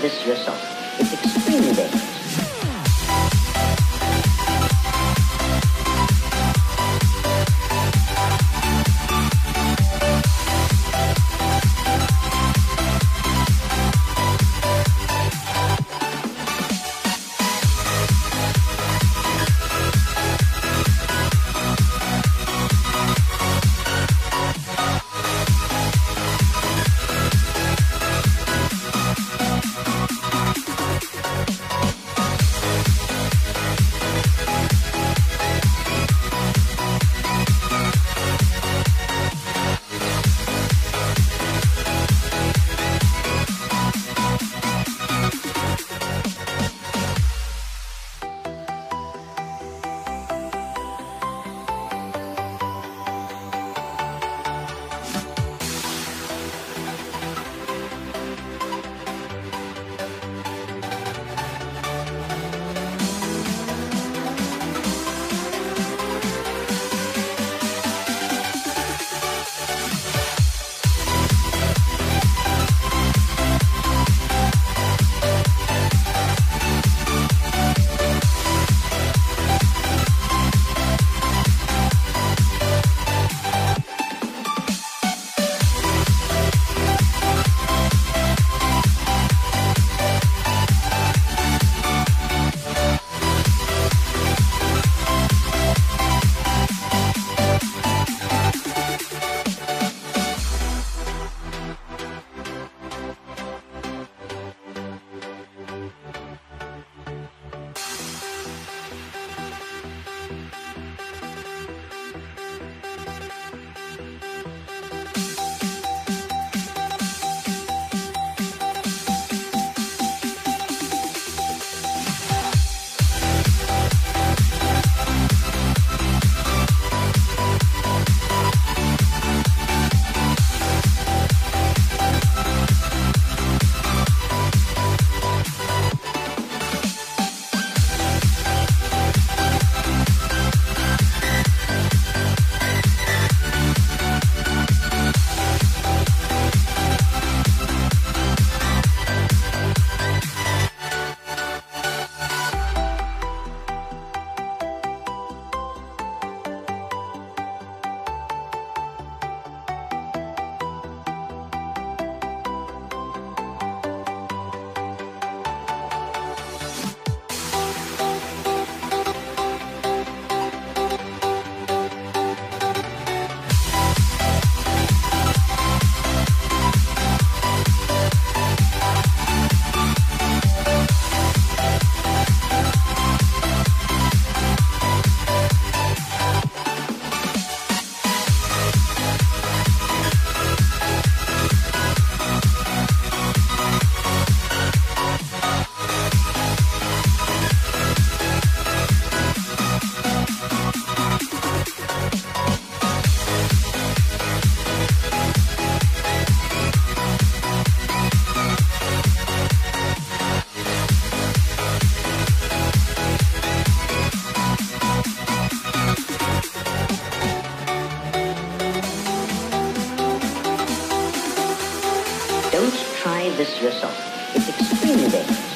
this yourself. It's extremely dangerous. Don't try this yourself. It's extremely dangerous.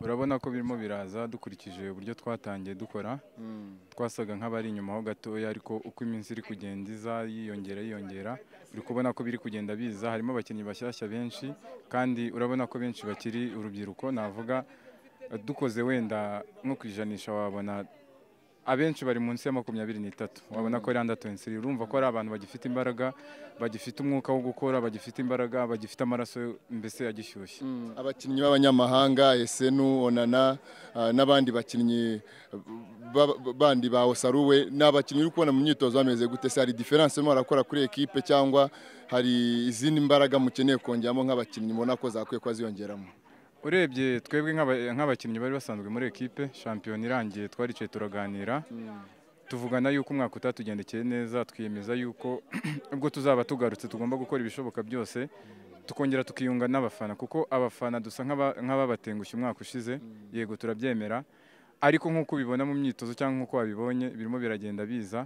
urabona ko birimo biraza dukurikije uburyo twatangiye dukora twasaga nk'abari inyuma ho gatoya ariko uko iminsi iri kugenda iza yiyongera yiyongera uri kubona ko biri kugenda biza harimo abakinnyi bashyashya benshi kandi urabona ko benshi bakiri urubyiruko navuga eh, dukoze wenda nko ku ijanisha wabona abenshi bari munsi ya makumyabiri n'itatu wabona ko randa tuwensi urumva ko ari abantu bagifite imbaraga bagifite umwuka wo gukora bagifite imbaraga bagifite amaraso mbese agishyushye abakinnyi b'abanyamahanga esenu onana ah, n'abandi bakinnyi ba- ba- bandi ba osaruwe ni abakinnyi uri kubona mu myitozo bameze gute se hari diferanse mu barakora kuri ekipe cyangwa hari izindi mbaraga mukeneye kongeramo nk'abakinnyi mubona ko zakwiye kuba ziyongeramo urebye twebwe nk'aba- nk'abakinnyi bari basanzwe muri ekipe shampiyona irangiye twaricaye turaganira tuvugana yuko umwaka utatugendekeye neza twiyemeza yuko ubwo tuzaba tugarutse tugomba gukora ibishoboka byose tukongera tukiyunga n'abafana kuko abafana dusa nk'aba- nk'ababatengushye umwaka ushize yego turabyemera ariko nk'uko ubibona mu myitozo cyangwa nk'uko wabibonye birimo biragenda biza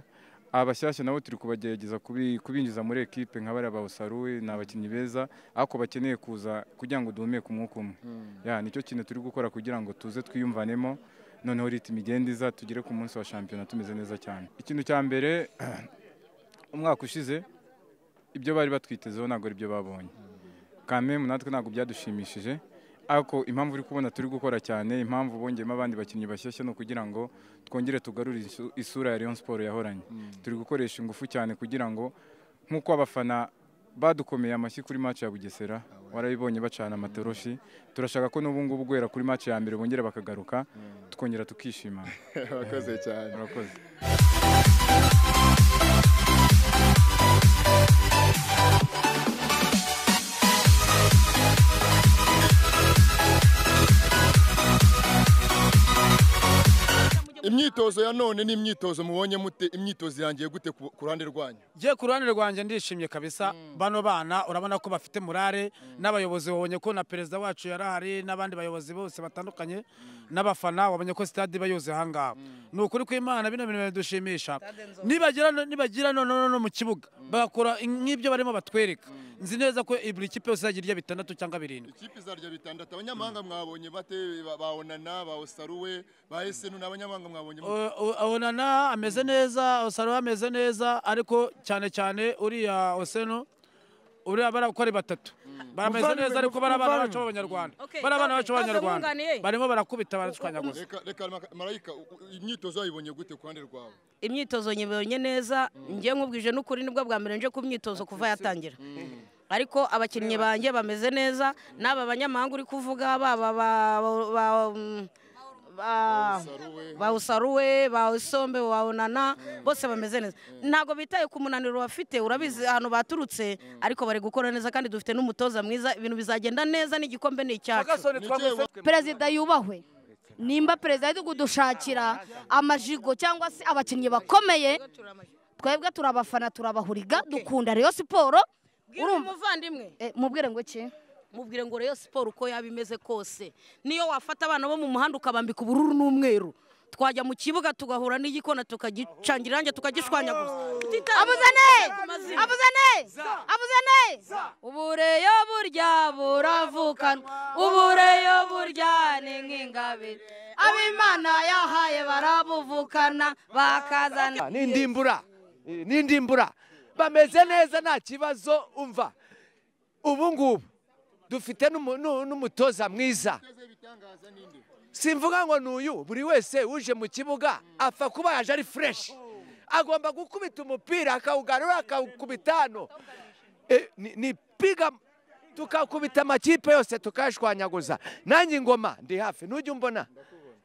abashyashya nabo turi kubagerageza kubi- kubinjiza muri ekipe nka bariya bawusaruwe ni abakinnyi beza ariko bakeneye kuza kugira ngo duhumeke umwuka umwe ya nicyo kintu turi gukora kugira ngo tuze twiyumvanemo noneho ritimi igenda iza tugere ku munsi wa shampiyona tumeze neza cyane ikintu cya mbere umwaka ushize ibyo bari batwitezeho ntabwo ari byo babonye kamemu natwe ntabwo byadushimishije ariko impamvu uri kubona turi gukora cyane impamvu bongeyemo abandi bakinnyi bashyashya ni ukugira ngo twongere tugarure isu- isura ya Rayon Sport yahoranye turi gukoresha ingufu cyane kugira ngo nk'uko abafana badukomeye amashyi kuri match ya Bugesera warabibonye bacana amatoroshi turashaka ko n'ubu ngubu guhera kuri match ya mbere bongera bakagaruka tukongera tukishima Urakoze cyane murakoze imyitozo ya none ni imyitozo mubonye mute imyitozo irangiye gute ku ku ruhande rwanyu Ye ku ruhande rwanjye ndishimye kabisa bano bana urabona ko bafite murare n'abayobozi babonye ko na perezida wacu yari ahari n'abandi bayobozi bose batandukanye n'abafana wabonye ko sitade iba yuzuye ahangaha ni ukuri kw'imana bino bintu bidushimisha nibagira no- nibagira noneho no mu kibuga bagakora nk'ibyo barimo batwereka nzi neza ko buri kipe yose izagira irya bitandatu cyangwa birindwi ikipe izarya bitandatu abanyamahanga mwabonye bate ba- ba onana ba osaruwe ba esenu ni abanyamahanga mwabonye mute? onana ameze neza osaro ameze neza ariko cyane cyane uriya oseno uriya bariya uko ari batatu barameze Muvandimwe, neza ariko bari abana muvandimwe. bacu b'abanyarwanda Okay, bari abana okay, bacu b'abanyarwanda ntazamwunganiye. barimo barakubita baracwanyaguza reka reka Maka- marayika u- u- imyitozo wayibonye gute ku ruhande rwawe imyitozo nyibonye neza njye nkubwije n'ukuri nibwo bwa mbere nje ku myitozo kuva yatangira ariko abakinnyi banjye bameze neza n'aba banyamahanga uri kuvuga baba ba- ba- ba- mm, ba- Saruwe. ba usaruwe ba isombe ba unana bose bameze neza ntabwo bitaye ku munaniro bafite urabizi ahantu baturutse ariko bari gukora neza kandi dufite n'umutoza mwiza ibintu bizagenda neza n'igikombe ni icyacu perezida yubahwe nimba perezida ari kudushakira amajigo cyangwa se abakinnyi bakomeye twebwe turabafana turabahuriga dukunda reyo siporo Bwira urumva umuvandimwe Eh, mubwire ngo iki mubwire ngo Rayon Sport uko yaba imeze kose niyo wafata abana bo mu muhanda ukabambika ubururu n'umweru twajya mu kibuga tugahura n'igikona tukagicangira irange tukagishwanyaguza abuzane abuzane abuzane ubureyo burya buravukanwa ubureyo burya ni nk'ingabire abimana yahaye barabuvukana bakazana ni indimbura Eh, ni indimbura bameze neza nta kibazo umva ubu ngubu dufite n'umu- n'u- n'umutoza mwiza simvuga ngo ni uyu buri wese uje mu kibuga apfa kuba yaje ari fureshi agomba gukubita umupira akawugarura akawukubita hano Eh, ni- ni piga tukakubita amakipe yose tukayashwanyaguza nanjye ingoma ndi hafi ntujya umbona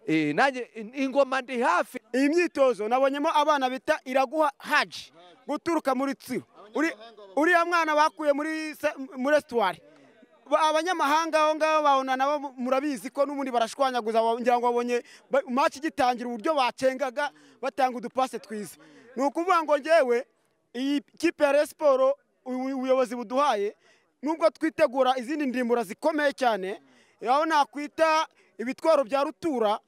Eh, nanjye in- ingoma ndi hafi iyi myitozo nabonyemo abana bita iraguha haji guturuka muri tsiro Uri- uriya mwana bakuye muri se- muri esitwari Ba- abanyamahanga aho ngaho babona nabo murabizi ko n'ubundi barashwanyaguza ngira ngo babonye ba- match igitangira uburyo bacengaga batanga udupase twiza ni ukuvuga ngo ngewe iyi kipe ya Rayon siporo ubu- ubuyobozi buduhaye nubwo twitegura izindi ndimbura zikomeye cyane aho nakwita ibitwaro bya rutura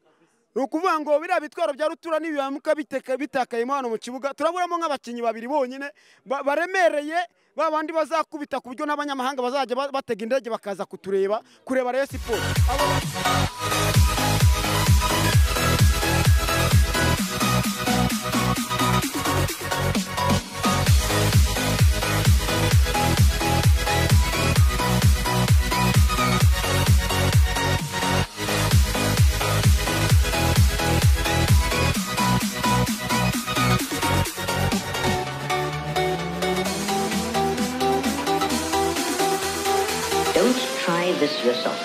ni ukuvuga ngo biriya bitwaro bya rutura n'ibibamuka biteka- bitakayemo hano mu kibuga turaburamo nk'abakinnyi babiri bonyine ba- baremereye ba bandi bazakubita ku buryo n'abanyamahanga bazajya ba- batega indege bakaza kutureba kureba Rayon Sport Abo- Don't try this yourself.